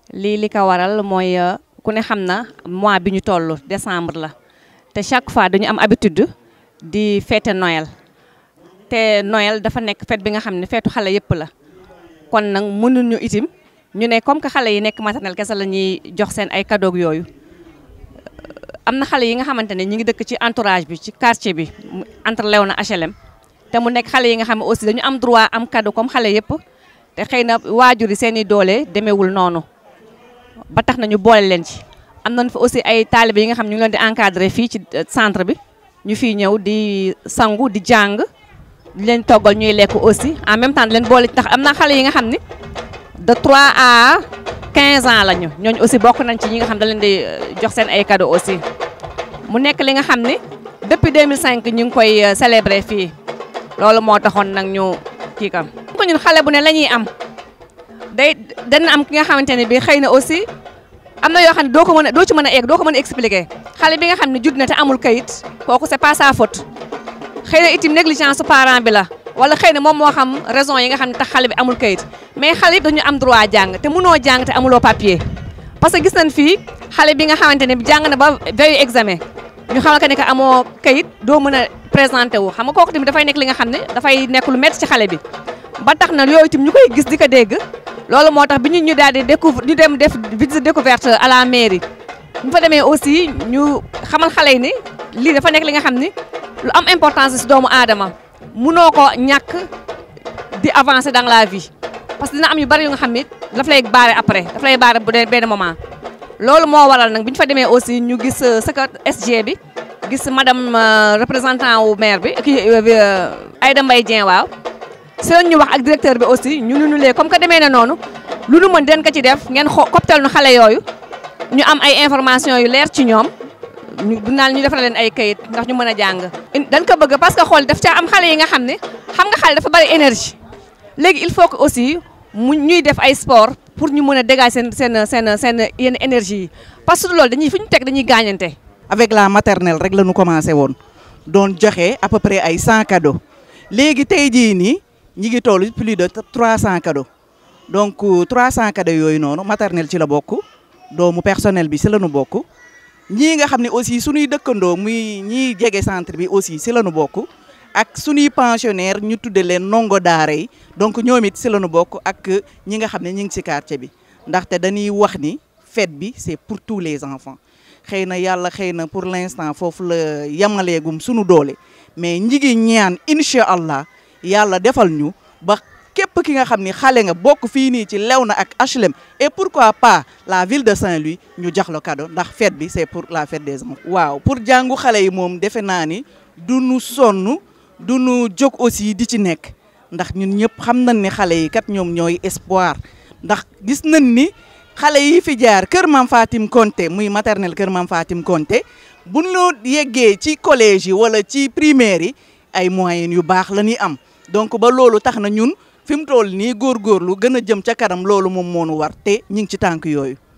lii li ko waral mooy ku ne xam na mois bi ñu toll décembre la te chaque fois dañu am habitude di fête Noël te Noël dafa nekk fête bi nga xam ne feetu xale yëpp la kon nag mënuñu itim ñu ne comme que xale yi nekk maternelle kese la ñuy jox seen ay cadeau yooyu am na xale yi nga xamante ne ñi ngi dëkk ci entourage bi ci quartier bi entre Léona HLM te mu nekk xale yi nga xam ne aussi dañu am droit am cadeau comme xale yëpp te xëy na waajur yi seen i doole demeewul noonu ba tax na ñu boole leen ci. am nañu fa aussi ay taalibe yi nga xam ñu ngi leen di encadré fii ci centre bi ñu fiy ñëw di sangu di jàng di leen toggal ñuy lekk aussi en même temps di leen boole ndax am na xale yi nga xam ni de 3 à 15 ans lañu ñooñu aussi bokk nañ ci ñi nga xam da leen di jox seen ay cadeau aussi. mu nekk li nga xam ni depuis 2005 ñu ngi koy célébrer fii loolu moo taxoon nag ñu kii kam ko ñun xale bu ne la ñuy am day dana am ki nga xamante ne bi xëy na aussi am na yoo xam ne doo ko mën a doo ci mën a egg doo ko mën a expliquer xale bi nga xam ne judd na te amul kayit kooku c'est pas sa faute xëy na itam négligence su parent bi la wala xëy na moom moo xam raison yi nga xam ne tax xale bi amul kayit mais xale yëpp dañu am droit jàng te mënoo jàng te amuloo papier parce que gis nañ fii xale bi nga xamante ne jàng na ba veille examen ñu xamal que ne que amoo kayit doo mën a présenté wu xam nga kooku tamit dafay nekk li nga xam ne dafay nekk lu métti ci xale bi ba tax na yooyu itam ñu koy gis di ko dégg loolu moo tax bi ñu ñu daal di découvre ñu dem def visite découverte à la mairie ñu fa demee aussi ñu xamal xale yi ni lii dafa nekk li nga xam ni lu am importance si doomu aadama munoo ko ñàkk di avancer dans la vie parce que dina am yu bari yu nga xam ni daf lay baare après daf lay baare bu dee benn moment loolu moo waral nag bi ñu fa demee aussi ñu gis secrétaire SG bi gis madame représentant wu maire bi kii Aïda Mbaye Dieng waaw si lañ ñu wax ak directeur bi aussi ñu nu lee comme que demee na noonu lu nu mën den ko ci def ngeen xo koptal nu xale yooyu ñu am ay information yu leer ci ñoom ñu bu naan ñu defal leen ay kayit ndax ñu mën a jàng. dañ ko bëgg parce que xool daf caa am xale yi nga xam ne xam nga xale dafa bari énergie léegi il faut que aussi mu ñuy def ay sport pour ñu mën a dégager seen seen seen seen yenn énergie yi parce que loolu dañuy fu ñu teg dañuy gaañante. avec la maternelle rek la ñu commencé woon doon joxe à peu près ay 100 cadeaux léegi tey jii nii ñi ngi toll plus de 300 cadeaux donc 300 cadeaux yooyu noonu maternelle ci la bokk doomu personnel bi si la ñu bokk ñii nga xam ne aussi suñuy dëkkandoo muy ñiy jege centre bi aussi si la ñu bokk ak suñuy pensionnaire ñu tudde leen ndongo daara yi donc ñoom it si la ñu bokk ak ñi nga xam ne ñi ngi si quartier bi ndaxte dañuy wax ni fête bi c'est pour tous les enfants xëy na yàlla xëy na pour l'instant foofu la yamaleegum suñu doole mais ñi ngi ñaan incha allah yàlla defal ñu ba képp ki nga xam ni xale nga bokk fii nii ci Léona ak HLM et pourquoi pas la ville de Saint-Louis ñu jox la cadeau ndax fête bi c'est pour la fête des enfants. waaw pour jàngu xale yi moom defe naa ni du nu sonn du nu jóg aussi di ci nekk ndax ñun ñëpp xam nañ ni xale yi kat ñoom ñooy espoir ndax gis nañ ni xale yi fi jaar kër Mam Fatim Konté muy maternelle kër Mam Fatim Konté bu ñu yeggee ci collège yi wala ci primaire yi ay moyens yu baax la ñuy am donc ba loolu tax na ñun fi mu toll nii góorgóorlu gën a jëm ca kanam loolu moom moo nu war te ñu ngi ci tànk yooyu.